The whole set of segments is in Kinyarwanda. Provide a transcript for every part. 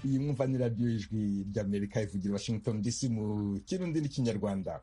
iyi mwumva ni radiyo y'ijwi ry'amerika ivugira washington dc mu kirundi n'ikinyarwanda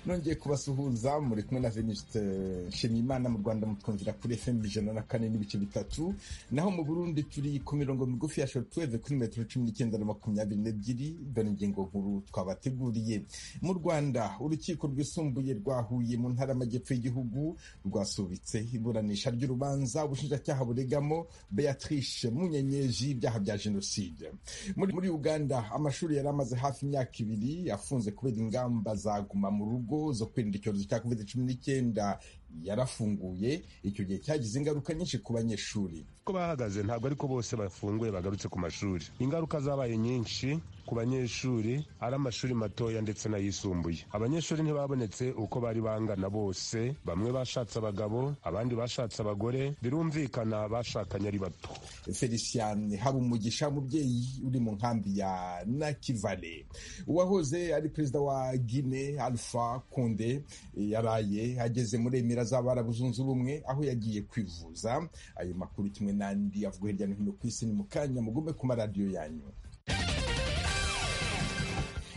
nongeye kubasuhuza muri kumwe na veniste nshimiyimana mu rwanda mutwumvira kuri fm ijana na kane n'ibice bitatu naho mu burundi turi ku mirongo migufi ya shortweve kuri metero cumi n'icyenda na makumyabiri n'ebyiri dore ingingo nkuru twabateguriye mu rwanda urukiko rwisumbuye rwa huye mu ntara y'amajyepfo y'igihugu rwasubitse iburanisha ry'urubanza ubushinjacyaha buregamo beatrice munyenyeji ibyaha bya jenoside muri uganda amashuri yari amaze hafi imyaka ibiri afunze kubera ingamba zaguma mu rugo zo kwirinda icyorezo cya covid cumi n'icyenda yarafunguye icyo gihe cyagize ingaruka nyinshi ku banyeshuri ko bahagaze ntabwo ariko bose bafunguye bagarutse ku mashuri ingaruka zabaye nyinshi ku banyeshuri ari amashuri matoya ndetse n'ayisumbuye abanyeshuri ntibabonetse uko bari bangana bose bamwe bashatse abagabo abandi bashatse abagore birumvikana bashakanye ari bato felicien habumugisha mubyeyi uri mu nkambi ya nakivale uwahoze ari perezida wa guine alpha konde yaraye ageze muri emera z'abarabu zunze ubumwe aho yagiye kwivuza ayo makuru kimwe n'andi avuga hirya no hino ku isi ni mu kanya mugume ku maradiyo yanyu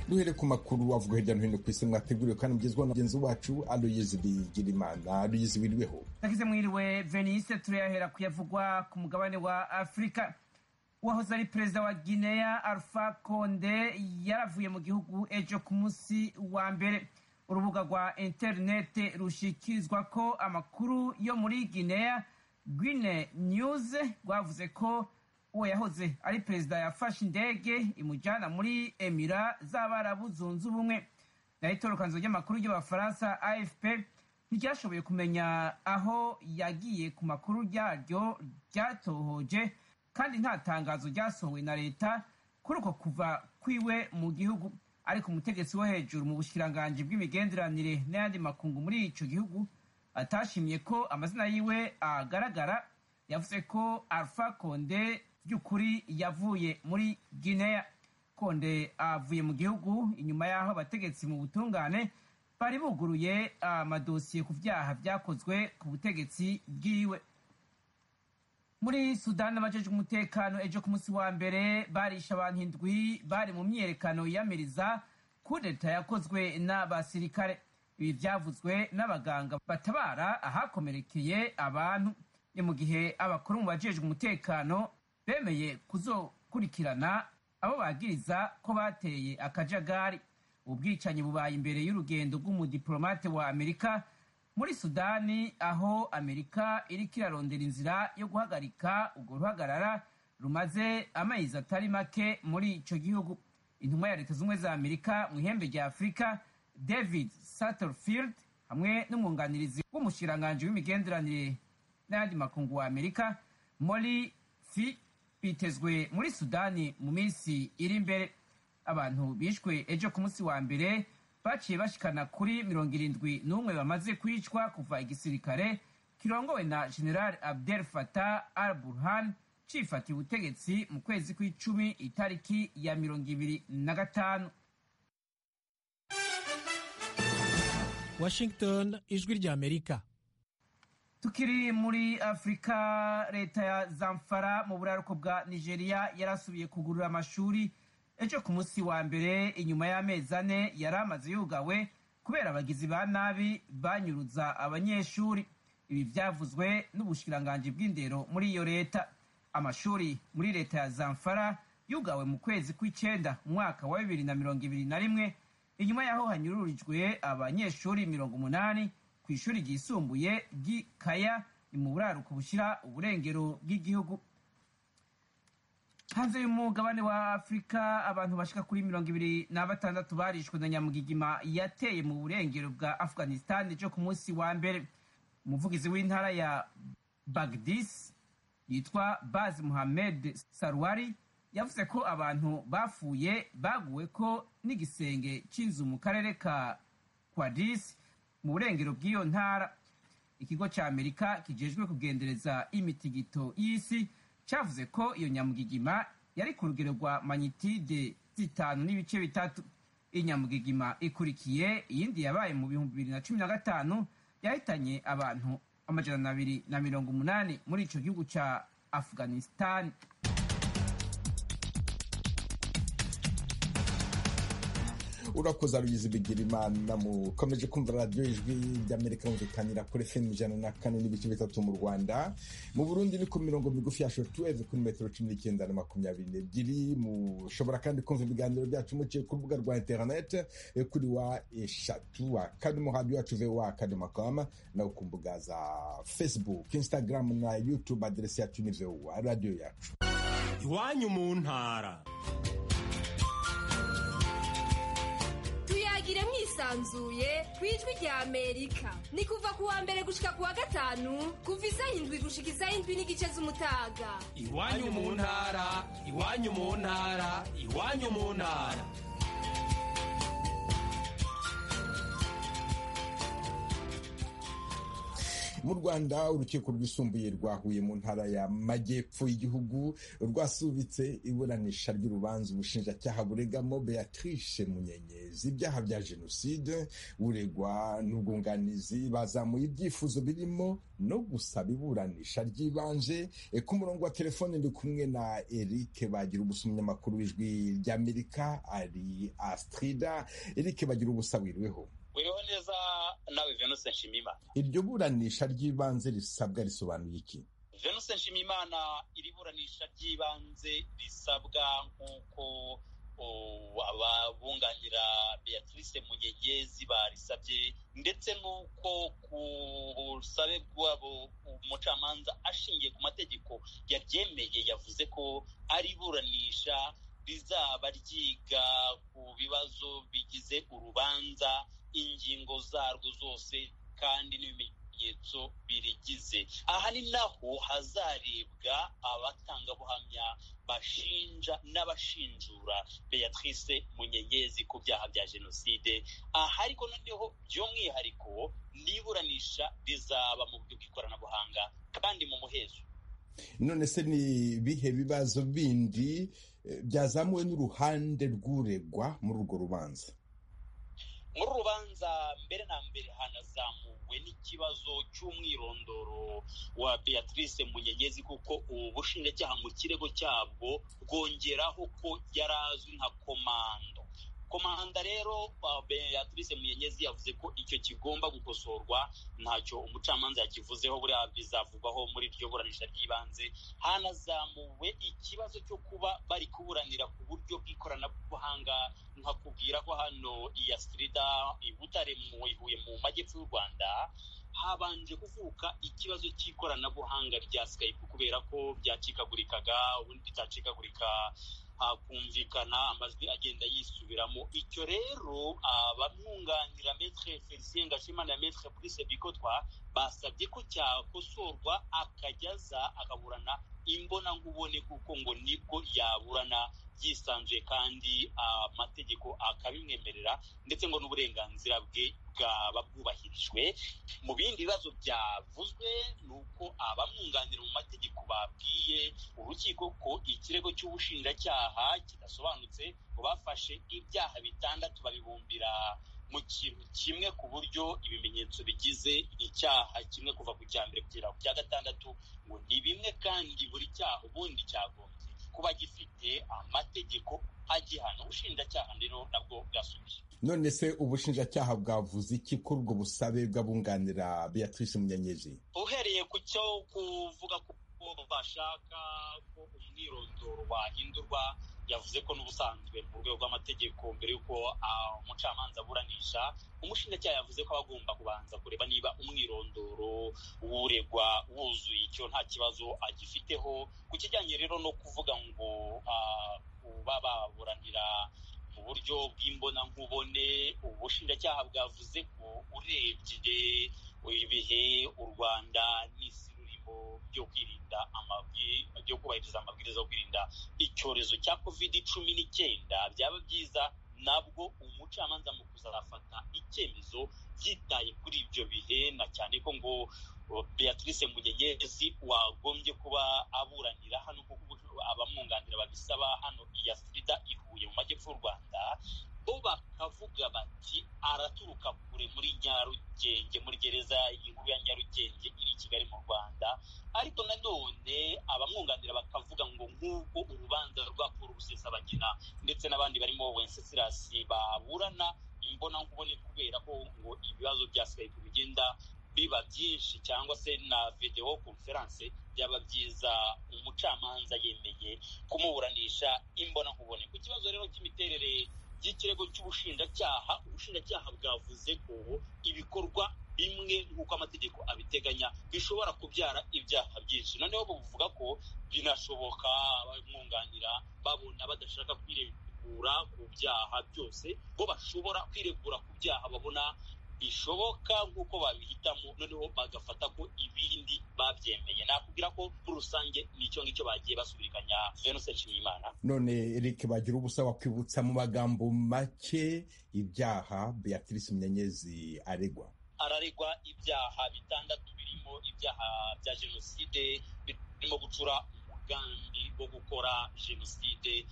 duhere ku makuru avuga hirya no hino ku isi mwateguriwe kandi mugezwaho na mugenzi wacu aloyizi bigirimana aloyizi wiriweho nagize mwiriwe venise turayahera kuyavugwa ku mugabane wa afurika uwahoze ari perezida wa guinea alpha konde yaravuye mu gihugu ejo ku munsi wa mbere urubuga rwa interineti rushikirizwa ko amakuru yo muri guinea guine news rwavuze ko uwo yahoze ari perezida yafashe indege imujyana muri emira z'abarabu zunze ubumwe naho itorokanzo ry'amakuru ry'abafaransa afp ntiryashoboye kumenya aho yagiye ku makuru ryaryo ryatohoje kandi nta tangazo ryasohowe na leta kuri uko kuva kwiwe mu gihugu ariko umutegetsi wo hejuru mu bushikiranganji bw'imigenderanire n'ayandi makungu muri icyo gihugu atashimye ko amazina yiwe agaragara yavuze ko alpha konde by'ukuri yavuye muri guinea konde avuye mu gihugu inyuma y'aho abategetsi mu butungane bari buguruye amadosiye ku byaha byakozwe ku butegetsi bwiwe muri sudani abajeje umutekano ejo ku munsi wa mbere barisha abantu indwi bari mu myiyerekano yiyamiriza kudeta yakozwe n'abasirikare ibi byavuzwe n'abaganga batabara ahakomerekeye abantu ni mu gihe abakuru mu bajejwe umutekano bemeye kuzokurikirana abo bagiriza ko bateye akajagari ubwicanyi bubaye imbere y'urugendo rw'umudiplomate wa amerika muri sudani aho amerika iriko irarondera inzira yo guhagarika urwo ruhagarara rumaze amezi atari make muri icyo gihugu intumwa ya leta z'ubumwe za amerika mu ihembe rya afurika david satterfield hamwe n'umwunganirizi w'umushikiranganji w'imigenderanire n'ayandi makungu wa amerika mori fi bitezwe muri sudani mu minsi iri imbere abantu bishwe ejo ku munsi wa mbere baciye bashikana kuri mirongo irindwi n'umwe bamaze kwicwa kuva igisirikare kirongowe na general abdel fatah al burhan cifatiye ubutegetsi mu kwezi kw'icumi itariki ya mirongo ibiri na gatanu washington ijwi rya amerika tukiri muri afurika leta ya zamfara mu buraruko bwa nigeria yarasubiye kugurura amashuri ejo ku munsi wa mbere inyuma y'amezi ane yari amaze yugawe kubera abagizi ba nabi banyuruza abanyeshuri ibi byavuzwe n'ubushikiranganji bw'indero muri iyo leta amashuri muri leta ya zamfara yugawe mu kwezi kw'icyenda mu mwaka wa bibiri na mirongo ibiri na rimwe inyuma y'aho hanyururijwe abanyeshuri mirongo umunani ku ishuri ryisumbuye ry'ikaya ni mu buraruko bushyira uburengero bw'igihugu hanze y'umugabane wa afurika abantu bashika kuri mirongo ibiri na batandatu barishwe na nyamugigima yateye mu burengero bwa afghanistan ejo ku munsi wa mbere umuvugizi w'intara ya bagdis yitwa baz muhamed sarwari yavuze ko abantu bapfuye baguwe ko n'igisenge cy'inzu mu karere ka kwadis mu burengero bw'iyo ntara ikigo cya amerika kijejwe kugendereza imitigito y'isi cyavuze ko iyo nyamugigima yari ku rugero rwa manyitide zitanu n'ibice bitatu inyamugigima ikurikiye iyindi yabaye mu bihumbi bibiri na cumi na gatanu yahitanye abantu amajana abiri na mirongo umunani muri icyo gihugu cya afghanistan urakoze rugize bigira imana mukomeje kumva radiyo ijwi ry'amerika yumvikanira kuri fm ijana na kane n'ibice bitatu mu rwanda mu burundi ni ku mirongo migufi ya shortwave kuri metero cumi n'icyenda na makumyabiri n'ebyiri mushobora kandi kumva ibiganiro byacu muciye ku rubuga rwa interinete kuri wa eshatu wa kane muhabi wacu voa kadoma koma nawe ku mbuga za facebook instagram na youtube aderesi yacu ni voa radiyo yacu iwanyu mu ntara tuyagire mwisanzuye ku ijwi rya amerika ni kuva ku wa mbere gushika ku wa gatanu kuva isaha indwi gushika isaha indwi n'igice z'umutaga iwanyu mu ntara iwanyu mu ntara iwanyu mu ntara mu rwanda urukiko rwisumbuye rwahuye mu ntara ya majyepfo y'igihugu rwasubitse iburanisha ry'urubanza ubushinjacyaha buregamo beatrice munyenyezi ibyaha bya jenoside uregwa n'ubwunganizi bazamuye ibyifuzo birimo no gusaba iburanisha ry'ibanze E, ku murongo wa telefone ndi kumwe na eric bagira ubusa umunyamakuru w'ijwi ry'amerika ari astrida eric bagira ubusa wiriweho wiriho neza nawe venuse nshimiyimana iryo buranisha ry'ibanze risabwa risobanuye iki venuse nshimiyimana iri buranisha ry'ibanze risabwa nk'uko o, ababunganira beatrice munyegezi barisabye ndetse n'uko ku busabe bwabo umucamanza ashingiye ku mategeko yaryemeye yavuze ko ari iburanisha rizaba ryiga ku bibazo bigize urubanza ingingo zarwo zose kandi n'ibimenyetso birigize aha ni naho hazarebwa abatangabuhamya bashinja n'abashinjura beatrice munyenyezi ku byaha bya jenoside aha ariko noneho by'umwihariko n'iburanisha rizaba mu buryo bw'ikoranabuhanga kandi mu muhezo none se ni ibihe bibazo bindi eh, byazamuwe n'uruhande rw'uregwa muri urwo rubanza muri uru rubanza mbere na mbere hanazamuwe n'ikibazo cy'umwirondoro wa beatrice munyenyezi kuko ubu bushinjacyaha mu kirego cyabwo bwongeraho ko yari azwi nka komando komanda rero uh, beatrice munyenyezi yavuze ko icyo kigomba gukosorwa ntacyo umucamanza yakivuzeho buriya bizavugwaho muri iryo buranisha ry'ibanze hanazamuwe ikibazo cyo kuba bari kuburanira ku buryo bw'ikoranabuhanga nkakubwira ko hano iya sirida i butare mu i huye mu majyepfo y'u rwanda habanje kuvuka ikibazo cy'ikoranabuhanga rya skype kubera ko byacikagurikaga ubundi bitacikagurika hakumvikana amajwi agenda yisubiramo icyo rero abamwunganira metre felicien gashimana na metre brice bikotwa basabye ko cyakosorwa akajyaza akaburana imbonangubone kuko ngo nibwo yaburana yisanzuye kandi amategeko akabimwemerera ndetse ngo n'uburenganzira bwe bwaba bwubahirijwe mu bindi bibazo byavuzwe ni uko abamwunganira mu mategeko babwiye urukiko ko ikirego cy'ubushinjacyaha kidasobanutse ngo bafashe ibyaha bitandatu babibumbira mu kintu kimwe ku buryo ibimenyetso bigize icyaha kimwe kuva ku cya mbere kugera ku cya gatandatu ngo ni bimwe kandi buri cyaha ubundi cyagombye kuba gifite amategeko agihana ubushinjacyaha rero nabwo bwasubije none se ubushinjacyaha bwavuze iki kuri ubwo busabe bw'abunganira beatrice munyenyezi uhereye ku cyo kuvuga ko bashaka ko umwirondoro wahindurwa yavuze ko n'ubusanzwe mu rwego rw'amategeko mbere y'uko umucamanza aburanisha umushinjacyaha yavuze ko aba agomba kubanza kureba niba umwirondoro w'uregwa wuzuye icyo nta kibazo agifiteho ku kijyanye rero no kuvuga ngo ah, kuba baburanira mu buryo bw'imbonankubone ubushinjacyaha bwavuze ko urebye ibihe u rwanda n'isi rurimo byo kwirinda amabwiriza byo kubahiriza amabwiriza yo kwirinda icyorezo cya covid cumi n'icyenda byaba byiza nabwo umucamanza mu kuzafata icyemezo byitaye kuri ibyo bihe na cyane ko ngo uh, beatrice munyenyezi wagombye kuba aburanira hano kuko abamwunganira babisaba hano iya sida ihuye mu majyepfo y'u rwanda bo bakavuga bati araturuka kure muri nyarugenge muri gereza inkuru ya nyarugenge iri i kigali mu rwanda ariko nanone abamwunganira bakavuga ngo nk'uko urubanza rwakuru rusesabagina ndetse n'abandi barimo wencesirasi baburana imbona nkubone kubera ko ngo ibibazo bya skype bigenda biba byinshi cyangwa se na videwo konferanse byaba byiza umucamanza yemeye kumuburanisha imbona nkubone ku kibazo rero cy'imiterere y'ikirego cy'ubushinjacyaha ubushinjacyaha bwavuze ko ibikorwa bimwe nk'uko amategeko abiteganya bishobora kubyara ibyaha byinshi noneho buvuga ko binashoboka abamwunganira babona badashaka kwiregura ku byaha byose bo bashobora kwiregura ku byaha babona bishoboka nk'uko babihitamo noneho bagafata ko ibindi babyemeye nakubwira ko muri rusange n'icyo ngicyo bagiye basubirikanya venuse nshimiyimana none eric bagira ubusa wakwibutsa mu magambo make ibyaha beatrice munyenyezi aregwa araregwa ibyaha bitandatu birimo ibyaha bya jenoside birimo gucura umugambi wo gukora jenoside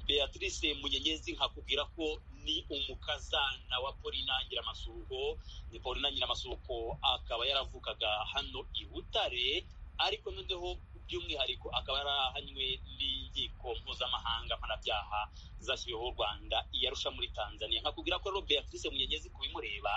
beatrice munyenyezi nkakubwira ko ni umukazana wa polina nyiramasuko ni polina nyiramasuko akaba yaravukaga hano i butare ariko noneho by'umwihariko akaba yarahanywe n'inkiko mpuzamahanga mpanabyaha zashyiriweho u rwanda iyarusha muri tanzania nkakubwira ko rero beatrice munyenyezi kubimureba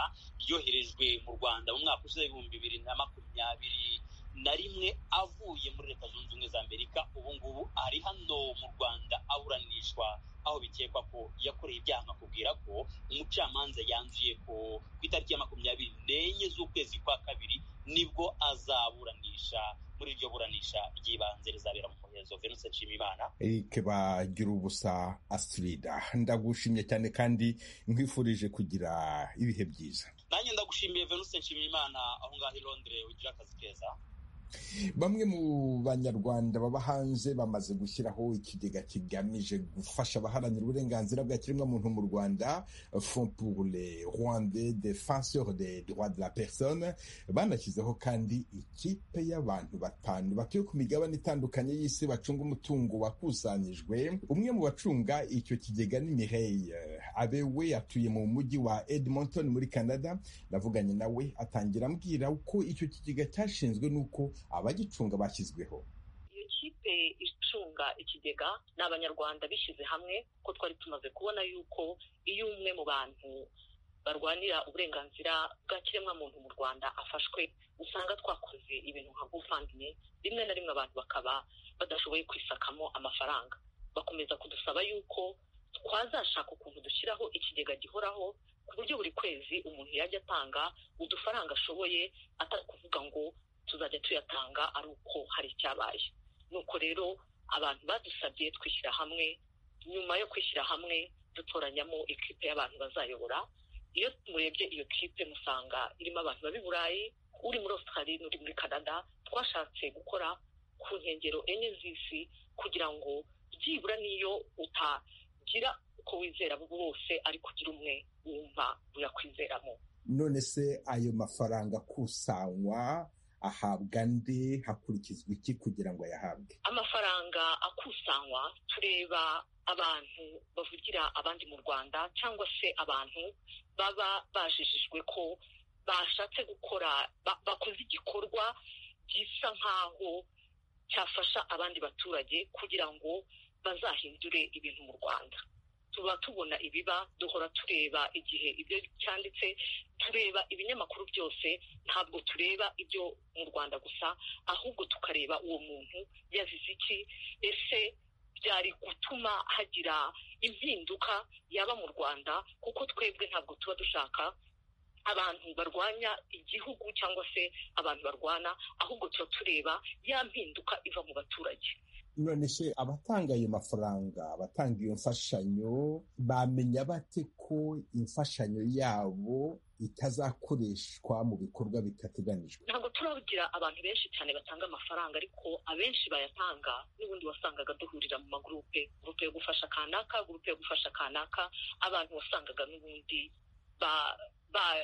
yoherejwe mu rwanda mu mwaka ushize ibihumbi bibiri na makumyabiri na rimwe avuye muri leta zunze ubumwe za amerika ubu ngubu ari hano mu rwanda aburanishwa aho bikekwa ko yakoreye ibyaha nkakubwira ko umucamanza yanzuye ko ku itariki ya makumyabiri n'enye z'ukwezi kwa kabiri nibwo azaburanisha muri iryo buranisha ry'ibanze rizabera mu muhezo venuse nshimiyimana erike bagira ubusa asirida ndagushimye cyane kandi nkwifurije kugira ibihe byiza nanjye ndagushimiye venuse nshimiyimana aho ngaho i londire ugira akazi keza bamwe mu banyarwanda baba hanze bamaze gushyiraho ikigega kigamije gufasha abaharanira uburenganzira bwa kiremwamuntu mu rwanda fond pour les rwandais defenseurs des droits de la personne banashyizeho kandi ikipe y'abantu batanu batuye ku migabane itandukanye y'isi bacunga umutungo wakusanyijwe umwe mu bacunga icyo kigega ni mireille abewe atuye mu mujyi wa edmonton muri canada navuganye nawe atangira ambwira uko icyo kigega cyashinzwe n'uko abagicunga bashyizweho iyo kipe icunga ikigega ni abanyarwanda bishyize hamwe ko twari tumaze kubona yuko iyo umwe mu bantu barwanira uburenganzira bwa kiremwamuntu mu rwanda afashwe usanga twakoze ibintu nka gufandimye rimwe na rimwe abantu bakaba badashoboye kwisakamo amafaranga bakomeza kudusaba yuko twazashaka ukuntu dushyiraho ikigega gihoraho ku buryo buri kwezi umuntu yajya atanga udufaranga ashoboye atari kuvuga ngo tuzajya tuyatanga ari uko hari icyabaye nuko rero abantu badusabye twishyira hamwe nyuma yo kwishyira hamwe dutoranyamo ikipe y'abantu bazayobora iyo murebye iyo kipe musanga irimo abantu baba i burayi uri muri Australia n'uri muri canada twashatse gukora ku nkengero enye z'isi kugira ngo byibura n'iyo utagira uko wizera bose ariko ugira umwe wumva uyakwizeramo none se ayo mafaranga akusanywa ahabwa nde hakurikizwa iki kugira ngo ayahabwe amafaranga akusanywa tureba abantu bavugira abandi mu rwanda cyangwa se abantu baba bajijijwe ko bashatse gukora bakoze igikorwa gisa nk'aho cyafasha abandi baturage kugira ngo bazahindure ibintu mu rwanda tuba tubona ibiba duhora tureba igihe ibyo cyanditse tureba ibinyamakuru byose ntabwo tureba ibyo mu rwanda gusa ahubwo tukareba uwo muntu yazize iki ese byari gutuma hagira impinduka yaba mu rwanda kuko twebwe ntabwo tuba dushaka abantu barwanya igihugu cyangwa se abantu barwana ahubwo tuba tureba ya mpinduka iva mu baturage none se abatanga ayo mafaranga abatanga iyo mfashanyo bamenya bate ko imfashanyo yabo itazakoreshwa mu bikorwa bitateganijwe ntabwo turagira abantu benshi cyane batanga amafaranga ariko abenshi bayatanga n'ubundi wasangaga duhurira mu magurupe gurupe yo gufasha kanaka gurupe yo gufasha kanaka abantu wasangaga n'ubundi ba ba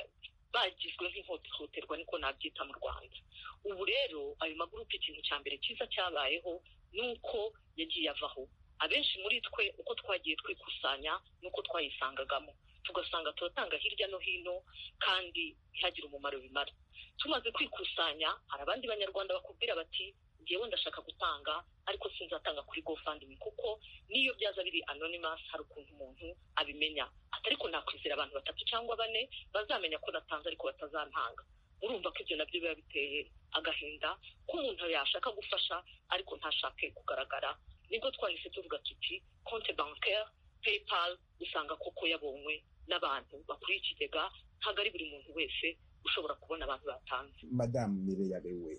bagizwe nk'ihohoterwa niko nabyita mu rwanda ubu rero ayo magurupe ikintu cya mbere cyiza cyabayeho ni uko yagiye avaho abenshi muri twe uko twagiye twikusanya ni uko twayisangagamo tugasanga turatanga hirya no hino kandi ntihagire umumaro bimara tumaze kwikusanya hari abandi banyarwanda bakubwira bati ngewe ndashaka gutanga ariko sinzatanga kuri gofandingi kuko n'iyo byaza biri anonymous hari ukuntu umuntu abimenya ati ariko nakwizera abantu batatu cyangwa bane bazamenya ko natanze ariko batazantanga urumva ko ibyo nabyo biba biteye agahinda ko umuntu yashaka gufasha ariko ntashake kugaragara nibwo twahise tuvuga tuti konti bankeri paypal usanga koko yabonywe n'abantu bakuriye ikigega ntabwo ari buri muntu wese ushobora kubona abantu batanze madamu mireya bewe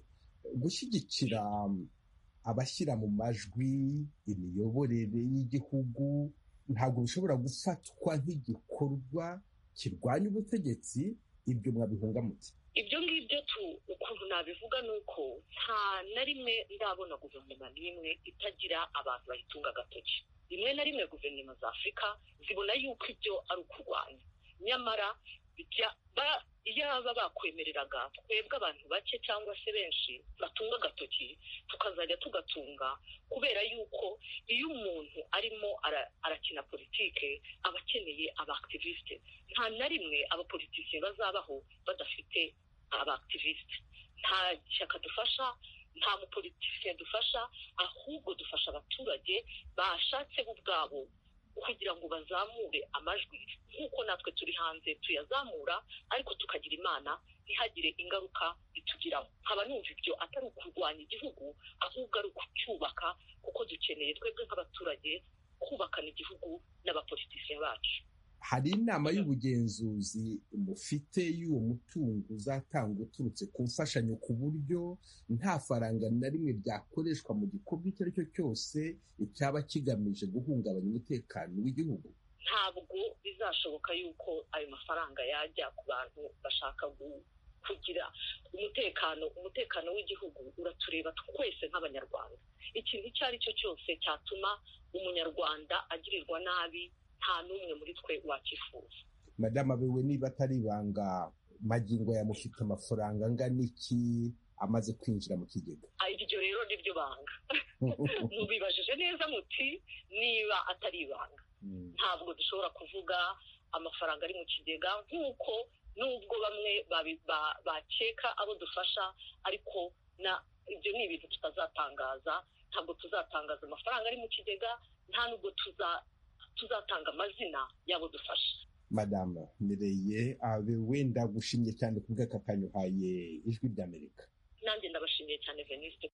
gushyigikira abashyira mu majwi imiyoborere y'igihugu ntabwo bishobora gufatwa nk'igikorwa kirwanya ubutegetsi ibyo mwabihungamutse ibyo ngibyo tu ukuntu nabivuga ni uko nta na rimwe ndabona guverinoma n'imwe itagira abantu bayitunga agatoki rimwe na rimwe guverinoma za afurika zibona yuko ibyo ari ukurwanya nyamara yaba bakwemereraga twebwe abantu bake cyangwa se benshi batunga agatoki tukazajya tugatunga kubera yuko iyo umuntu arimo arakina politike aba akeneye abakitiviste nta na rimwe abapolitisiye bazabaho badafite abakitiviste nta shyaka dufasha nta mupolitisiye dufasha ahubwo dufasha abaturage bashatse bo ubwabo kugira ngo bazamure amajwi nk'uko natwe turi hanze tuyazamura ariko tukagira imana ntihagire ingaruka bitugiraho nkaba numva ibyo atari ukurwanya igihugu ahubwo ari ukucyubaka kuko dukeneye twebwe nk'abaturage kubakana igihugu n'abapolitisiye bacu hari inama y'ubugenzuzi mufite y'uwo mutungo uzatanga uturutse ku mfashanyo ku buryo nta faranga na rimwe ryakoreshwa mu gikorwa icyo ari cyo cyose cyaba kigamije guhungabanya umutekano w'igihugu ntabwo bizashoboka yuko ayo mafaranga yajya ku bantu bashaka kugira umutekano umutekano w'igihugu uratureba twese nk'abanyarwanda ikintu icyo ari cyo cyose cyatuma umunyarwanda agirirwa nabi nta n'umwe muri twe wakifuza madamu abewe niba atari ibanga magingo yamufite amafaranga angana iki amaze kwinjira mu kigega iryo rero ni ryo banga mubibajije neza muti niba atari ibanga ntabwo dushobora kuvuga amafaranga ari mu kigega nk'uko n'ubwo bamwe bakeka abo dufasha ariko ibyo ni ibintu tutazatangaza ntabwo tuzatangaza amafaranga ari mu kigega nta n'ubwo tuza tuzatanga amazina y'abo dufasha madamu mireye abe wenda gushimye cyane ku bw'aka kanyuhaye ijwi ry'amerika nanjye ndabashimiye cyane venisite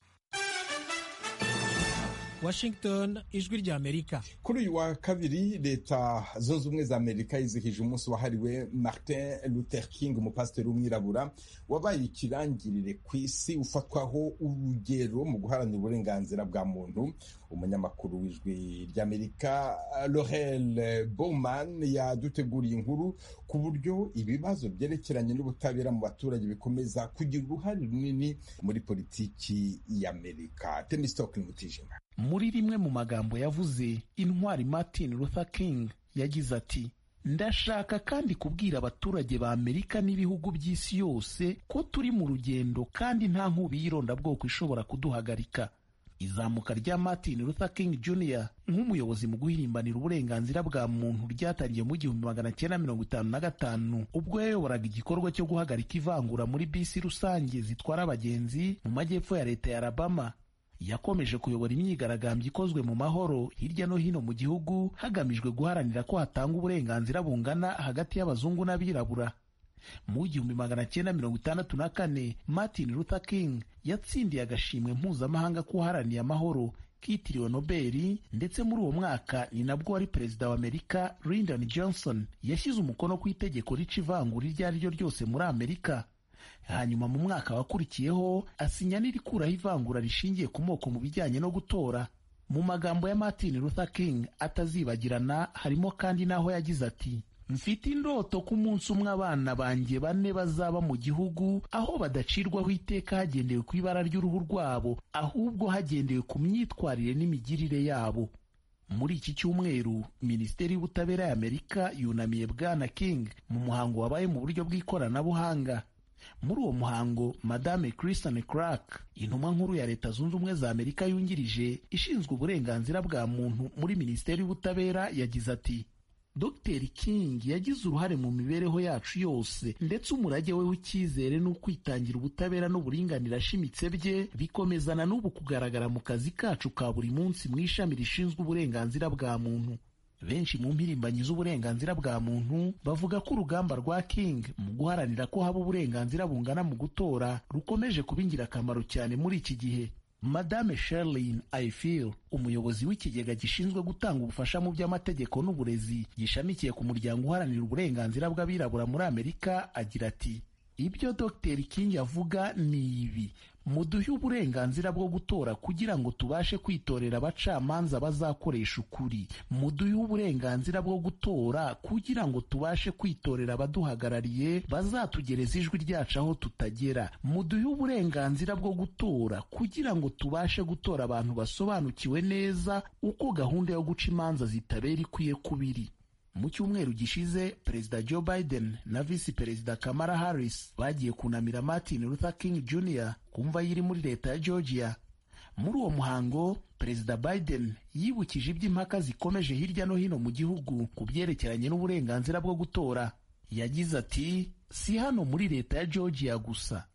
Washington ijwi ry'Amerika kuri uyu wa kabiri leta zunze ubumwe za Amerika yizihije umunsi wahariwe Martin Luther King umupasiteri w'umwirabura wabaye ikirangirire ku isi ufatwaho urugero mu guharanira uburenganzira bwa muntu umunyamakuru w'ijwi ry'Amerika Laurel Bowman yaduteguriye inkuru ku buryo ibibazo byerekeranye n'ubutabera mu baturage bikomeza kugira uruhare runini muri politiki y'Amerika Temistokin Mutijima muri rimwe mu magambo yavuze intwari martin luther king yagize ati ndashaka kandi kubwira abaturage ba amerika n'ibihugu by'isi yose ko turi mu rugendo kandi nta nkubi y'irondabwoko ishobora kuduhagarika izamuka rya martin luther king jr nk'umuyobozi mu guhirimbanira uburenganzira bwa muntu ryatangiye mu gihumbi magana cyenda mirongo itanu na gatanu ubwo yayoboraga igikorwa cyo guhagarika ivangura muri bisi rusange zitwara abagenzi mu majyepfo ya leta ya alabama yakomeje kuyobora imyigaragambyo ikozwe mu mahoro hirya no hino mu gihugu hagamijwe guharanira ko hatanga uburenganzira bungana hagati y'abazungu n'abirabura mu gihumbi magana cyenda mirongo itandatu na kane martin luther king yatsindiye agashimwe mpuzamahanga k'uwaharaniye amahoro kitiriwe nobeli ndetse muri uwo mwaka ni nabwo wari perezida wa amerika lyndon johnson yashyize umukono ku itegeko rica ivangura iryo ari ryo ryose muri amerika hanyuma mu mwaka wakurikiyeho asinya n'irikuraho ivangura rishingiye ku moko mu bijyanye no gutora mu magambo ya martin luther king atazibagirana harimo kandi n'aho yagize ati mfite indoto ko umunsi umwe abana banjye bane bazaba mu gihugu aho badacirwaho iteka hagendewe ku ibara ry'uruhu rwabo ahubwo hagendewe ku myitwarire n'imigirire yabo muri iki cyumweru minisiteri y'ubutabera ya amerika yunamiye bwana king mu muhango wabaye mu buryo bw'ikoranabuhanga muri uwo muhango madame christian clark intumwa nkuru ya leta zunze ubumwe za amerika yungirije ishinzwe uburenganzira bwa muntu muri minisiteri y'ubutabera yagize ati dr king yagize uruhare mu mibereho yacu yose ndetse umurage we w'icyizere ni ukwitangira ubutabera n'uburinganire ashimitse bye bikomezana n'ubu kugaragara mu kazi kacu ka buri munsi mu ishami rishinzwe uburenganzira bwa muntu benshi mu mpirimbanyi z'uburenganzira bwa muntu bavuga ko urugamba rwa king mu guharanira ko haba uburenganzira bungana mu gutora rukomeje kuba ingirakamaro cyane muri iki gihe madame sherlin ayifil umuyobozi w'ikigega gishinzwe gutanga ubufasha mu by'amategeko n'uburezi gishamikiye ku muryango uharanira uburenganzira bw'abirabura muri amerika agira ati ibyo dr king avuga ni ibi muduhe uburenganzira bwo gutora kugira ngo tubashe kwitorera abacamanza bazakoresha ukuri muduhe uburenganzira bwo gutora kugira ngo tubashe kwitorera abaduhagarariye bazatugereza ijwi ryacu aho tutagera muduhe uburenganzira bwo gutora kugira ngo tubashe gutora abantu basobanukiwe neza uko gahunda yo guca imanza zitabera ikwiye kubiri mu cyumweru gishize perezida joe biden na visi perezida kamara harris bagiye kunamira martin luther king jr ku mva yiri muri leta ya georgia muri uwo muhango perezida biden yibukije iby'impaka zikomeje hirya no hino mu gihugu ku byerekeranye n'uburenganzira bwo gutora yagize ati si hano muri leta ya georgia gusa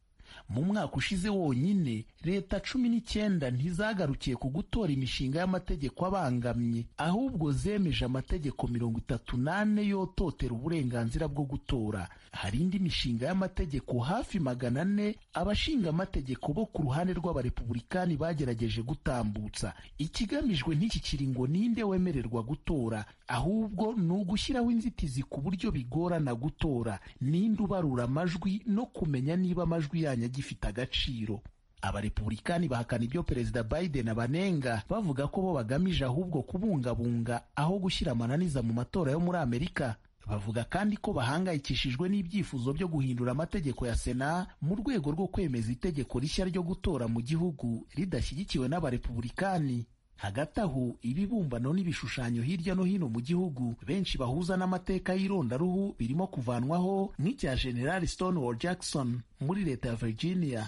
mu mwaka ushize wonyine leta cumi n'icyenda ntizagarukiye ku gutora imishinga y'amategeko abangamye ahubwo zemeje amategeko mirongo itatu n'ane yototera uburenganzira bwo gutora hari indi mishinga y'amategeko hafi magana ane abashinga amategeko bo ku ruhande rw'abarepubulikani bagerageje gutambutsa ikigamijwe ntikikiri ngo ninde wemererwa gutora ahubwo ni ugushyiraho inzitizi ku buryo bigorana gutora ninde ubarura amajwi no kumenya niba amajwi yanyu agifite agaciro abarepubulikani bahakana ibyo perezida biden abanenga bavuga ko bo bagamije ahubwo kubungabunga aho gushyira amananiza mu matora yo muri amerika bavuga kandi ko bahangayikishijwe n'ibyifuzo byo guhindura amategeko ya sena mu rwego rwo kwemeza itegeko rishya ryo gutora mu gihugu ridashyigikiwe n'abarepubulikani hagati aho ibibumbano n'ibishushanyo hirya no hino mu gihugu benshi bahuza n'amateka y'irondaruhu birimo kuvanwaho nk'icya generali stonewall jackson muri leta ya virginia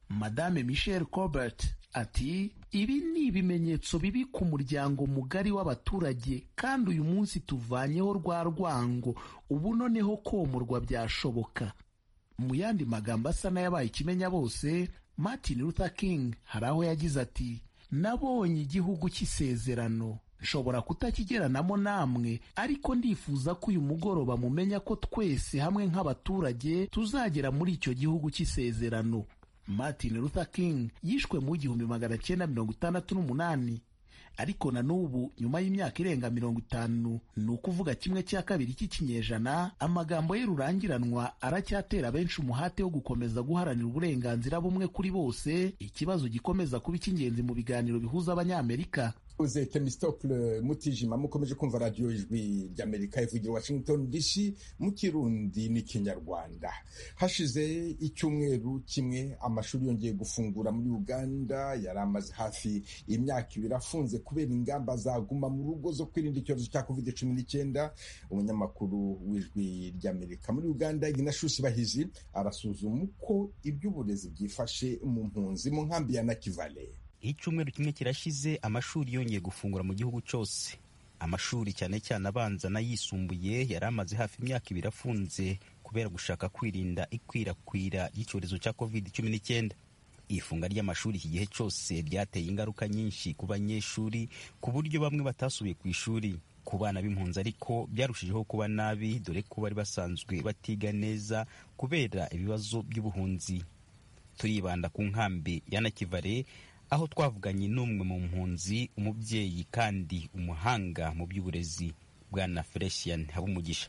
madame michelle colbert ati ibi ni ibimenyetso bibi ku muryango mugari w'abaturage kandi uyu munsi tuvanyeho rwa rwango ubu noneho komorwa byashoboka mu yandi magambo asa n'ayabaye ikimenya bose martin luther king hari aho yagize ati nabonye igihugu cy'isezerano nshobora kutakigeranamo namwe ariko ndifuza ko uyu mugoroba mumenya ko twese hamwe nk'abaturage tuzagera muri icyo gihugu cy'isezerano martin luther king yishwe mu gihumbi magana cyenda mirongo itandatu n'umunani ariko na n'ubu nyuma y'imyaka irenga mirongo itanu ni ukuvuga kimwe cya kabiri cy'ikinyejana amagambo ye rurangiranwa aracyatera benshi umuhate wo gukomeza guharanira uburenganzira bumwe kuri bose ikibazo gikomeza kuba icy'ingenzi mu biganiro bihuza abanyamerika uze temistopule mutijima mukomeje kumva radiyo ijwi ry'amerika ivugira washington dc mu kirundi n'ikinyarwanda hashize icyumweru kimwe amashuri yongeye gufungura muri uganda yari amaze hafi imyaka ibiri afunze kubera ingamba zaguma mu rugo zo kwirinda icyorezo cya covid cumi n'icyenda umunyamakuru w'ijwi ry'amerika muri uganda ignashusi bahizi arasuzuma uko iby'uburezi byifashe mu mpunzi mu nkambi ya nakivale icyumweru kimwe kirashize amashuri yongeye gufungura mu gihugu cyose amashuri cyane cyane abanza n'ayisumbuye yari amaze hafi imyaka ibiri afunze kubera gushaka kwirinda ikwirakwira ry'icyorezo cya covid cumi n'icyenda ifunga ry'amashuri iki gihe cyose ryateye ingaruka nyinshi ku banyeshuri ku buryo bamwe batasubiye ku ishuri ku bana b'impunzi ariko byarushijeho kuba nabi dore ko bari basanzwe batiga neza kubera ibibazo by'ubuhunzi turibanda ku nkambi ya nakivale aho twavuganye n'umwe mu mpunzi umubyeyi kandi umuhanga mu by'uburezi bwana felician habumugisha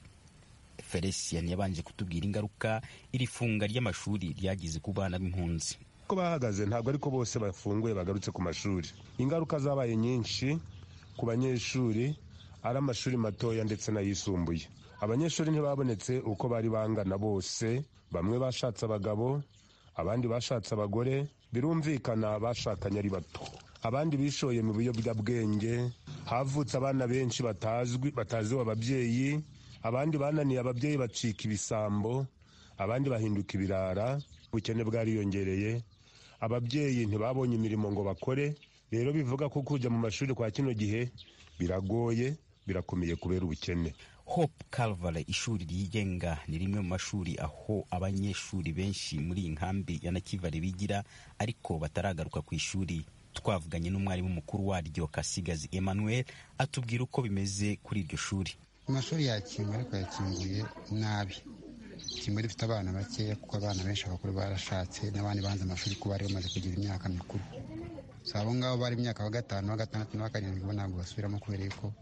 felician yabanje kutubwira ingaruka iri funga ry'amashuri ryagize ku bana b'impunzi ko bahagaze ntabwo ariko bose bafunguye bagarutse ku mashuri ingaruka zabaye nyinshi ku banyeshuri ari amashuri matoya ndetse n'ayisumbuye abanyeshuri ntibabonetse uko bari bangana bose bamwe bashatse abagabo abandi bashatse abagore birumvikana bashakanye ari bato abandi bishoye mu biyobyabwenge havutse abana benshi batazwi bataziwe ababyeyi abandi bananiye ababyeyi bacika ibisambo abandi bahinduka ibirara ubukene bwariyongereye ababyeyi ntibabonye imirimo ngo bakore rero bivuga ko kujya mu mashuri kwa kino gihe biragoye birakomeye kubera ubukene hope calvary ishuri ryigenga ni rimwe mu mashuri aho abanyeshuri benshi muri iyi nkambi ya nakivale bigira ariko bataragaruka ku ishuri twavuganye n'umwarimu mukuru waryo kasigazi emmanuel atubwira uko bimeze kuri iryo shuri amashuri yakinguye ariko yakinguye nabi kimwe rifite abana bakeya kuko abana benshi abakuru barashatse n'abandi banze amashuri ko bari bamaze kugira imyaka mikuru si abo ngabo bari imyaka wa gatanu wa gatandatu na wa karindwi bo ntabwo basubiramo kubera yuko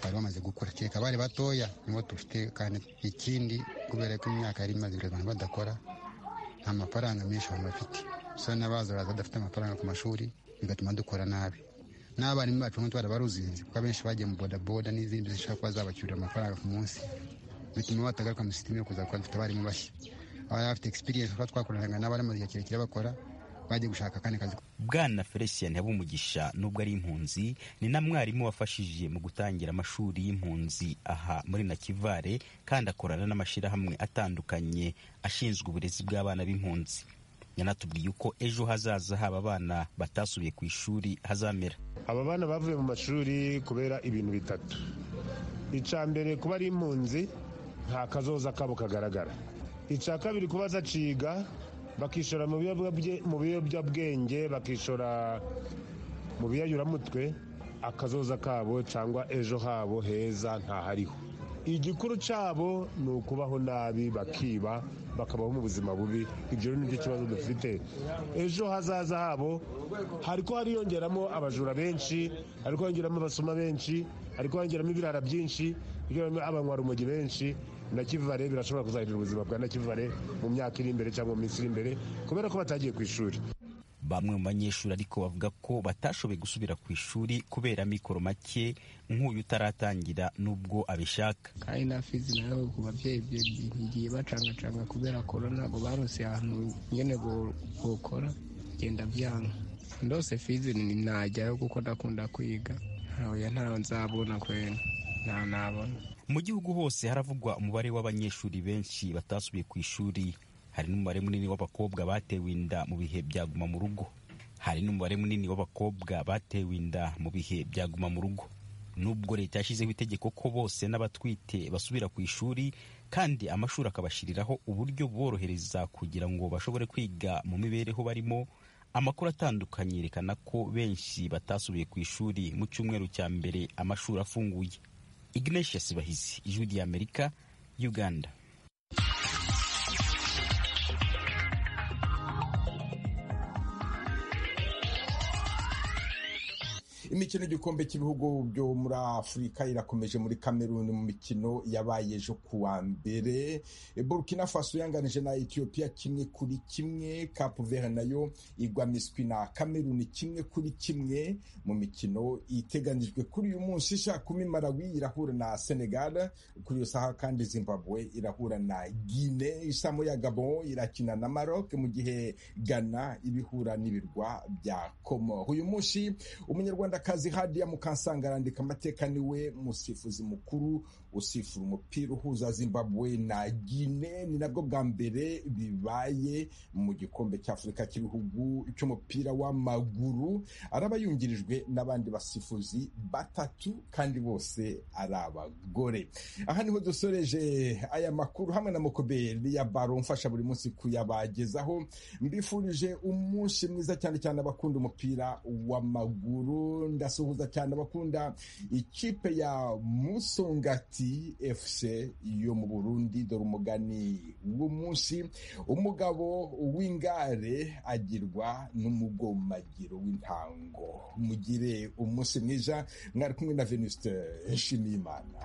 bari bamaze gukura kereka abari batoya nibo dufite kandi ikindi kubera ko imyaka yari imaze abantu badakora nta mafaranga menshi abantu bafite gusa n'abaza baraza badafite amafaranga ku mashuri bigatuma dukora nabi n'abarimu bacu nk'utu barabaruzinze kuko abenshi bagiye mu bodaboda n'izindi zishobora kuba zabacyurira amafaranga ku munsi bituma batagaruka muri sisiteme yo kuza kuba dufite abarimu bashya abari bafite egisipiriyensi kuba twakoranaga n'abari mu gihe kirekire bakora bagiye gushaka akandi kazi bwana felicien habumugisha nubwo ari impunzi ni na mwarimu wafashije mu gutangira amashuri y'impunzi aha muri nakivale kandi akorana n'amashyirahamwe atandukanye ashinzwe uburezi bw'abana b'impunzi yanatubwiye uko ejo hazaza haba abana batasubiye ku ishuri hazamera aba bana bavuye mu mashuri kubera ibintu bitatu icya mbere kuba ari impunzi nta kazoza kabo kagaragara icya kabiri kuba zaciga bakishora mu biyobyabwe- mu biyobyabwenge bakishora mu biyayuramutwe akazoza kabo cyangwa ejo habo heza ntahariho igikuru cyabo ni ukubaho nabi bakiba bakabaho mu buzima bubi ibyo rero nibyo kibazo dufite ejo hazaza habo hariko hariyongeramo abajura benshi hariko hiyongeramo abasoma benshi hariko hiyongeramo ibirara byinshi hiyongeramo abanywarumogi benshi na kivare birashobora kuzahirira ubuzima bwa na kivare mu myaka iri imbere cyangwa mu minsi iri imbere kubera ko batagiye ku ishuri bamwe mu banyeshuri ariko bavuga ko batashoboye gusubira ku ishuri kubera amikoro make nk'uyu utaratangira nubwo abishaka kandi na fizi nayo ku babyeyi bigiye bacangacanga kubera korona ntabwo barose ahantu nyine bo- bokora genda byanga ndose fizi ni najyayo kuko ndakunda kwiga ntawe ntawe nzabona kwena nta nabona mu gihugu hose haravugwa umubare w'abanyeshuri benshi batasubiye ku ishuri hari n'umubare munini w'abakobwa batewe inda mu bihe bya guma mu rugo hari n'umubare munini w'abakobwa batewe inda mu bihe bya guma mu rugo nubwo leta yashyizeho itegeko ko bose n'abatwite basubira ku ishuri kandi amashuri akabashyiriraho uburyo buborohereza kugira ngo bashobore kwiga mu mibereho barimo amakuru atandukanye yerekana ko benshi batasubiye ku ishuri mu cyumweru cya mbere amashuri afunguye ignatius bahizi ijwi ry'amerika uganda imikino y'igikombe cy'ibihugu byo muri afurika irakomeje muri kameruni mu mikino yabaye ejo ku wa mbere burkina faso yanganije na etiyopiya kimwe kuri kimwe kapu vera nayo igwa miswi na kameruni kimwe kuri kimwe mu mikino iteganijwe kuri uyu munsi sha kumi malawi irahura na senegal kuri iyo saha kandi zimbabwe irahura na gine isamo ya gabon irakina na maroc mu gihe ghana ibihura n'ibirwa bya komo uyu munsi umunyarwandakazi hadiya mukansanga arandika amateka niwe musifuzi mukuru usifura umupira uhuza zimbabwe na gine ni nabwo bwa mbere bibaye mu gikombe cy'afurika cy'ibihugu cy'umupira w'amaguru araba yungirijwe n'abandi basifuzi batatu kandi bose ari abagore aha niho dusoreje aya makuru hamwe na mokoberi ya baro mfasha buri munsi kuyabagezaho mbifurije umunsi mwiza cyane cyane abakunda umupira w'amaguru ndasuhuza cyane abakunda ikipe ya musongati fc yo mu burundi dore umugani w'umunsi umugabo w'ingare agirwa n'umugomagiro w'intango mugire umunsi mwiza mwari kumwe na venuste nshimiyimana